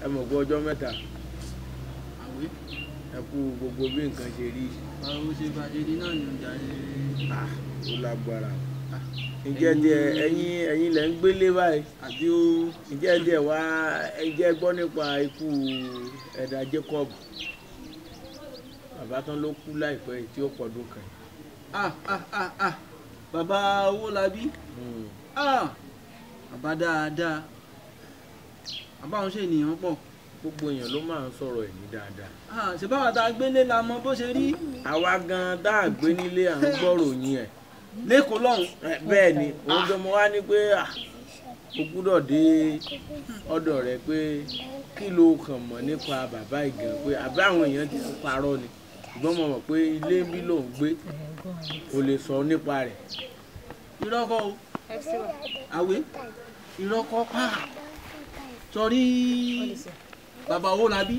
ẹ mọ̀ pé ọjọ́ mẹ́ta àwé ẹ kú gbogbo bí nǹkan ṣe rí báwo ṣe bá ṣe di náà ní ọjà ṣe ah ó lágbára ǹjẹ́ díẹ̀ ẹ̀yin ẹ̀yin lẹ̀ ń gbélé báyìí àbí ó ǹjẹ́ díẹ̀ wá ǹjẹ́ gbọ́ nípa ikú ẹ̀dà Jacob bàbá tán ló kú láìpẹ́ yìí tí ó pọ̀dún kan ah ah ah ah bàbá owó labí Hmm. ah bàbá dáadáa bàbá òun ṣe ènìyàn pọ̀ gbogbo èèyàn ló máa ń sọ̀rọ̀ ẹ̀mí dáadáa ah ṣe báwa tá a gbélé la mọ bó ṣe rí àwa gan tá a gbé nílé à ń gbọ́rò yín ẹ̀ lẹ́kọ̀ọ́ lọ́hùn Eh, bẹ́ẹ̀ ni òun gan mo wá ní pé ah, o gbúdọ̀ dé ọ̀dọ̀ rẹ pé kí ló kàn mọ̀ nípa bàbá ìgàn pé àbí àwọn èèyàn ti ń parọ́ ni ṣùgbọ́n mo mọ̀ pé ilé bí lòun gbé kò lè sọ nípa rẹ̀ irọ́kọ́ o àwé irọ́kọ́ pa sọrí bàbá owó labí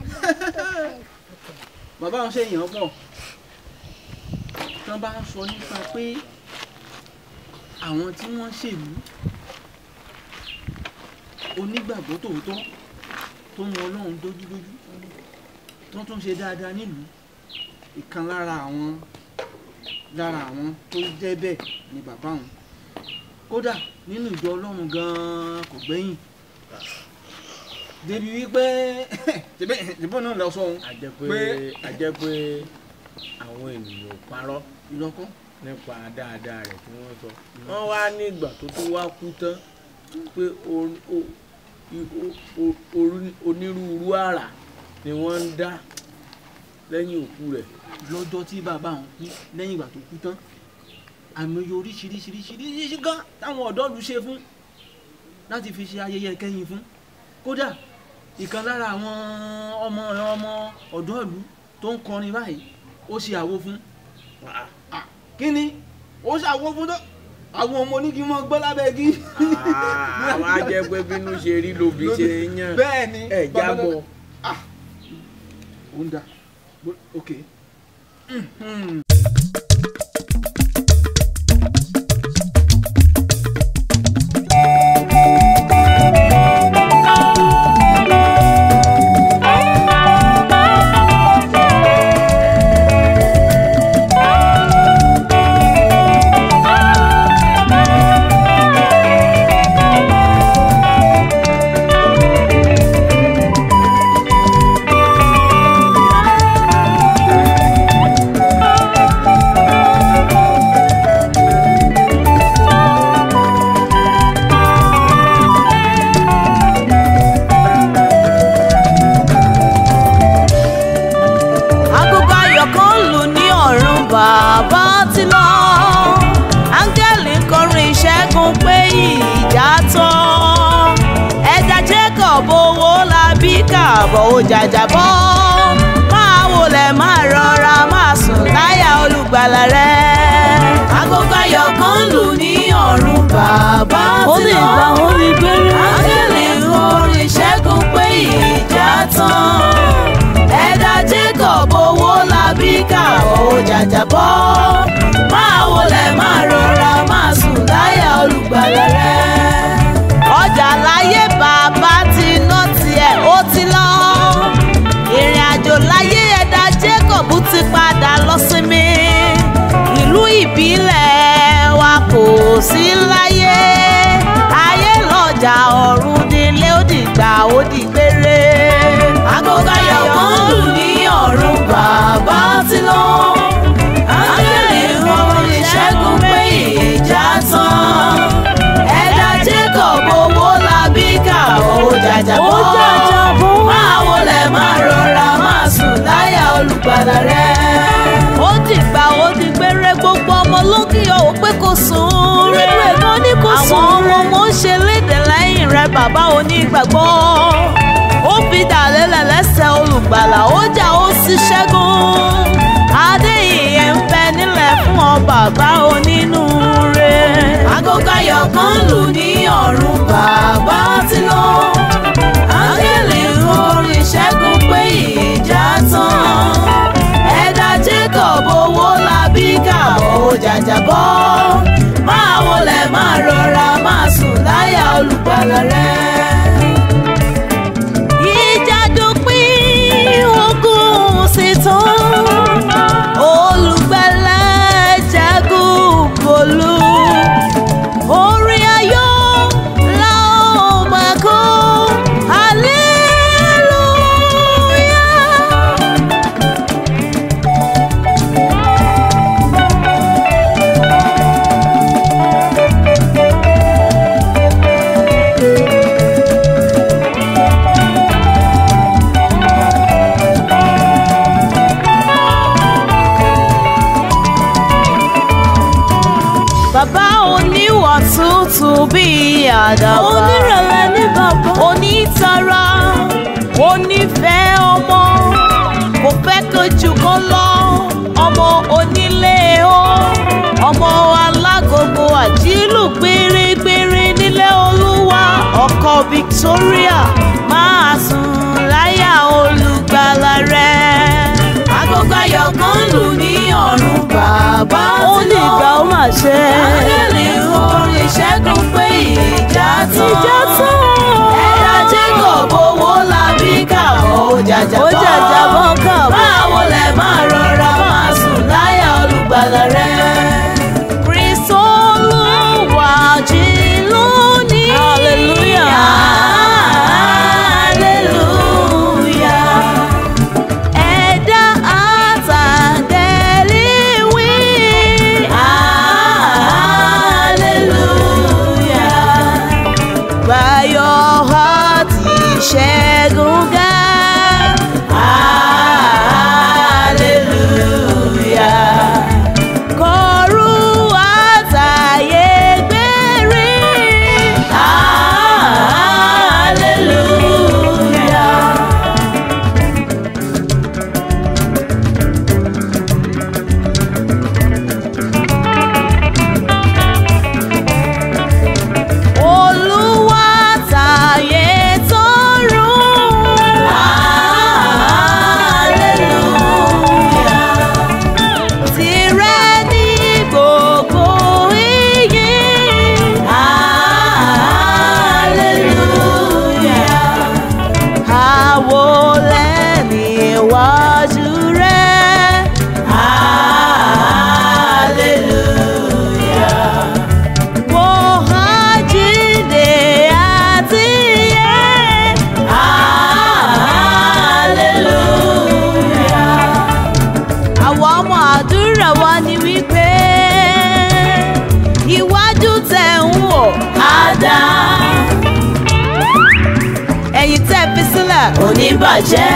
bàbá òun ṣe èèyàn pọ̀ tán bá ń sọ nípa pé àwọn tí wọ́n ṣèlú onígbàgbọ́ tòótọ́ tó mọ ọlọ́run dójúdójú tó tún ṣe dáadáa nílùú ìkan lára àwọn lára àwọn tó jẹ́ bẹ́ẹ̀ ni bàbá òun kódà nínú ìjọ ọlọ́run gan-an kò gbẹ́yìn débi wípé ṣùgbọ́n náà lọ sọ òun a jẹ́ pé Pé- a jẹ́ pé àwọn ènìyàn ò parọ́ ìrọ́kọ́ nípa dáadáa rẹ̀ tí wọ́n sọ wọ́n wá ní ìgbà tó tó wá kú tán pé o- o- i- o- o- orí- onírúurú àrà ni wọ́n ń dá lẹ́yìn òkú rẹ̀ lọ́jọ́ tí bàbá òun kú lẹ́yìn ìgbà tó kú tán àmọye oríṣiríṣiríṣiríṣi gan táwọn ọ̀dọ́ lu ṣe fún láti fi ṣe ayẹyẹ kẹ́yìn fún kódà ìkan lára àwọn ọmọ ọmọ ọ̀dọ́ ìlú tó ń kọrin báyìí ó ṣe àwo fún Ah, kí ni ó ṣe àwo fún tó àwọn ọmọ onígi mọ gbọ́ lábẹ́ igi. Ah, àwọn á jẹ́ pé bínú ṣe rí lóbi ṣe ń yàn bẹ́ẹ̀ ni ẹ̀ jábọ̀ ó ń da Bo- ok. Mhm. agogo ayọ̀ kan lù ní ọ̀run bàbá ti lọ áńgẹ́lì ń kọrin ìṣẹ́gun pé ìjà tán ẹja jacob owó la bí kààbọ̀ ó jàjàbọ́ máa wọlé máa rọra máa sùn láyà olùgbàlà rẹ. agogo ayọ̀ kan lù ní ọ̀run bàbá ti lọ áńgẹ́lì ń kọrin ìṣẹ́gun pé ìjà tán ẹ̀dá jacob owó labí káwọ́ ó jàjàbọ́ máa wọlé máa rọra máa sùn láyà olùgbàlà rẹ. ọjà láyé bàbá ti ná tiẹ̀ ó ti lọ ìrìn àjò láyé ẹ̀dá jacob ti padà lọ sinmi ìlú ìbílẹ̀ wa kò sí láyé ayé lọ́jà ọ̀run nílé ó dìgbà ó dìgbére. agogo ayọ̀ kan lù ní ọ̀run bàbá ti lọ. áńgẹ́lì ń kọrin ìṣẹ́gun pé ìjà tán. ẹ̀dá jacob owó labí ká ó jàjàbọ́. máa wọlé máa rọra máa sùn láyà olùgbàlà rẹ̀. ó dìgbà ó dìgbére gbogbo ọmọ lókè ò pé kò sùn rẹ̀. nínú ẹ̀gbọ́n ní kò sùn rẹ̀. àwọn ọmọ ń ṣe léde lẹ́yìn rẹ̀ bàbá onígbàgbọ́. ó fi dàlélẹ̀ lẹ́sẹ̀ olùgbàlà ó jà ó sì ṣẹ́gun. adéyìnyẹ ń bẹ nílẹ̀ fún ọ bàbá onínúure. agogo ayọ̀ kan lù ní ọ̀run bàbá ti lọ. áńgẹ́lì ń orin ìṣẹ́gun pé ìjà tán. ẹ̀dá jacob owó labí ká ó jàjàbọ́. máa wọlé máa rọra máa sùn láyà olùgbàlà rẹ̀ oníwà tútù bíi àdàbà onírẹ̀lẹ̀ ní bàbá onítara onífẹ̀ẹ́ ọmọ kò fẹ́ kojú kan lọ ọmọ onílé o ọmọ alágogo àjílù gbérégbéré nílé olúwa ọkọ Victoria máa sùn láyà olùgbàlà rẹ. agogo ayọ̀ kan lù ní ọ̀run bàbá ó ní ìgbà ó mà ṣe. Áńgẹ́lì orin ìṣẹ́gun pé ìjà tán. Ìjà tán. Ẹ̀dá Jacob owó labí kàwọ́ ó jàjà ó jàjà bọ́ kàbọ̀. Báwo lẹ máa rọra máa sùn láyà olùgbàlà rẹ? Kristo Olúwa jí lónìí. Hallelujah. Hallelujah. Ẹ̀dá àtàgẹ̀lì wí. Hallelujah. Báyọ̀ àti ṣẹ́gun ga. Hallelujah. Kọ̀rú àtàyè gbèrè. Hallelujah. Olúwa tàyè tọ̀run. Hallelujah. Tìrẹ ní gbogbo iyì. Hallelujah. Àwọlẹ̀ níwájú rẹ̀. Hallelujah. Mo àjíǹde àti ìyè. Hallelujah. Àwọn ọmọ àdúrà wa ni wípé iwájú tẹ̀ ń wò á dá. Ẹ̀yìn tẹ́ fi sílẹ̀ ò ní bàjẹ́.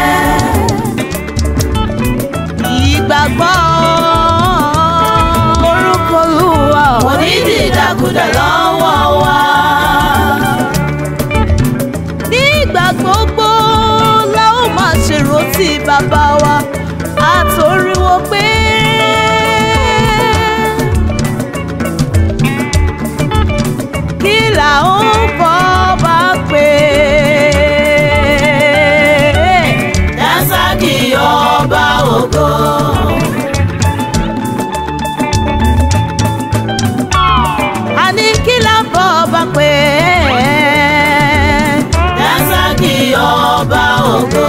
Ìgbàgbọ́ orúkọ Olúwa ò ní dìdàkudà lọ́wọ́ wa. Nígbà gbogbo la ó máa ṣèrántí bàbá wa àtòríwó pé. Kí là ń bọ́ bá pè é? Dásàkì ọba ògo. a ní kí là ń bọ́ ọba pé. Dásàkì ọba ògo.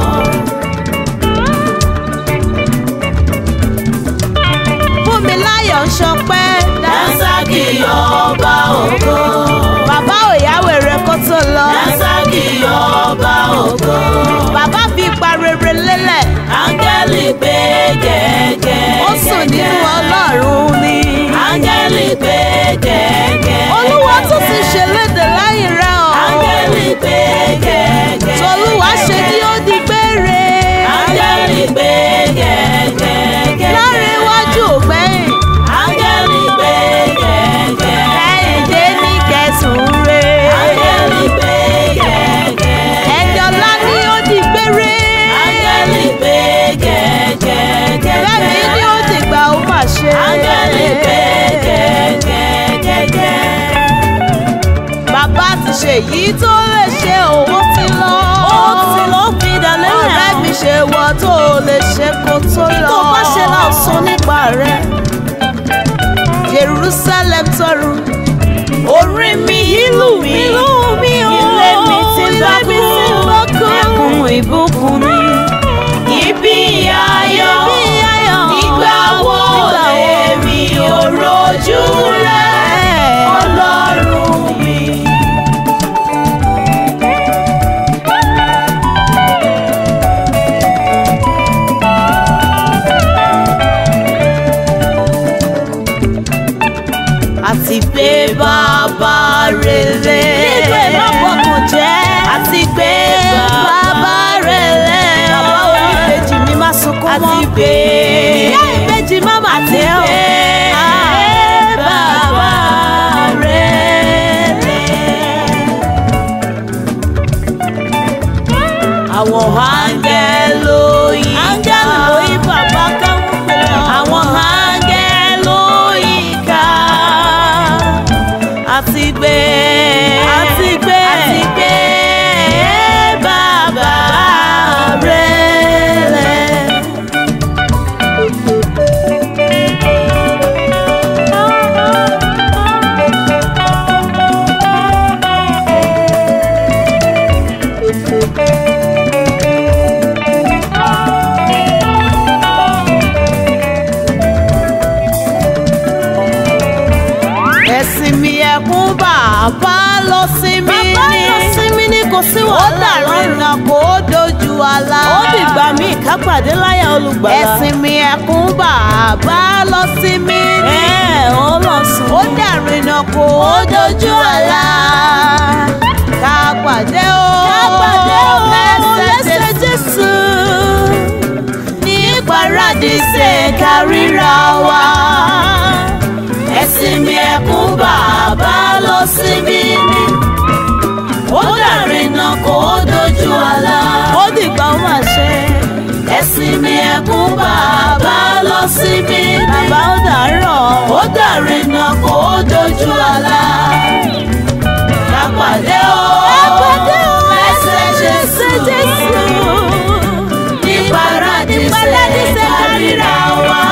Fúnmiláyọ̀ ń ṣọpẹ́. Dásàkì ọba ògo. Bàbá òyàwó rẹ̀ kó tó lọ. Dásàkì ọba ògo. Bàbá fi ipa rere lélẹ̀. Áńgẹ́lì gbé gẹ́gẹ́. Ó sùn nínú Ọlọ́run ni. Áńgẹ́lì gbé gẹ́gẹ́. Olúwa tún ti ṣèlédè láyé rẹ̀ o. Áńgẹ́lì gbé gẹ́gẹ́. Tolúwa ṣe kí ó di gbére. Áńgẹ́lì gbé gẹ́gẹ́. Láre iwájú ògbẹ́yìn. Áńgẹ́lì gbé gẹ́gẹ́. Kẹ́hìndé ní kẹsùn re. Áńgẹ́lì gbé gẹ́gẹ́. Ẹ̀dọ́lá ni ó di gbére. Áńgẹ́lì gbé gẹ́gẹ́. Bẹ́ẹ̀ni ni ó ti gbà ó mà ṣe. Áńgẹ́lì gbé gẹ́gẹ́. Bàbá ti ṣe èyí tó lè ṣe òwò ti lọ. Ó ti lọ fi dalẹ́ rẹ̀. Ọ̀rẹ́ mi ṣe wọ tó lè ṣe kó tó lọ. Kí tó bá ṣe náà sọ nípa rẹ̀. Jerusalem tọrù. Orí mi ìlú mi. Ìlú mi o. Ilé mi ti bá kú. Ẹkùn ìbùkún mi. Ibi ayọ̀. Ibi ayọ̀. Nígbà wo lèmi ò rojú rẹ̀? Ọlọ́run mi. àti pé bàbá rere. nínú ẹ̀ má bọ̀kàn jẹ́. àti pé bàbá rere. bàbá oníbejì mi má sunkún mọ́. àti pé ìyá ìbejì má má tẹ́ ọ. àti pé bàbá àwọn áńgẹ́lì ló yí ká áńgẹ́lì ló yí bàbá káwọn pè lọ. àwọn áńgẹ́lì ló yí ká àti gbé àti gbé àti gbé bàbá rẹ̀ lẹ̀. ẹ̀sìn mi ẹ̀kún bàbá lọ sí mi ní. bàbá lọ sí mi ní kò sí ó wàhálà dàrú lọ́rùn. iná kó o dojú àlá. ó dìgbà míì ká pàdé láyà olùgbàlà. ẹ̀sìn mi ẹ̀kún bàbá lọ sí mi ní. ẹ̀ ó lọ sùn. ó dàrú iná kó o dojú àlá. ká pàdé o. ká pàdé o lẹ́sẹ̀ lẹ́sẹ̀ Jésù. ní paradíṣe káríra wa. ẹ̀sìn mi ẹ̀kún bàbá lọ sí mi ní. ó dàrú iná kó o dojú àlá. ó dìgbà ó mà ṣe. ẹ̀sìn mi ẹ̀kún bàbá lọ sí mi ní. bàbá ó dàárọ̀. ó dàrú iná kó o dojú àlá. ká pàdé o. ká pàdé o lẹ́sẹ̀ Jésù. lẹ́sẹ̀ Jésù. ní paradíṣe paradíṣe káríra wa.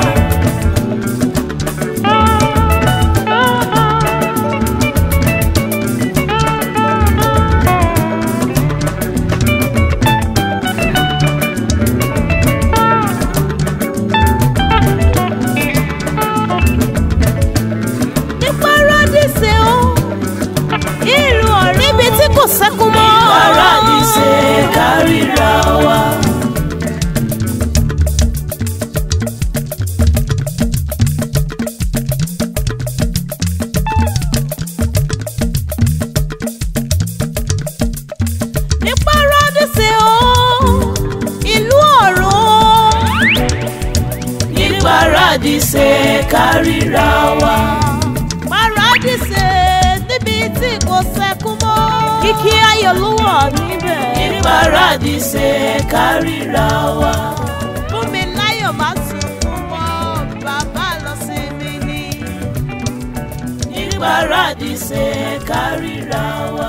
ní paradíṣe o. ìlú ọ̀rẹ́ níbi tí kò sẹ́kún mọ́. paradíṣe káríra wa. ní paradíṣe o. ìlú ọ̀run. ní paradíṣe káríra wa. paradíṣe níbi tí kò sẹ́kún mọ́. kìkì ayọ̀ ló wà níbẹ̀. ní paradíṣe káríra wa. fún mi láyọ̀ má sunkún mọ́ bàbá lọ sí mi ní. ní paradíṣe káríra wa.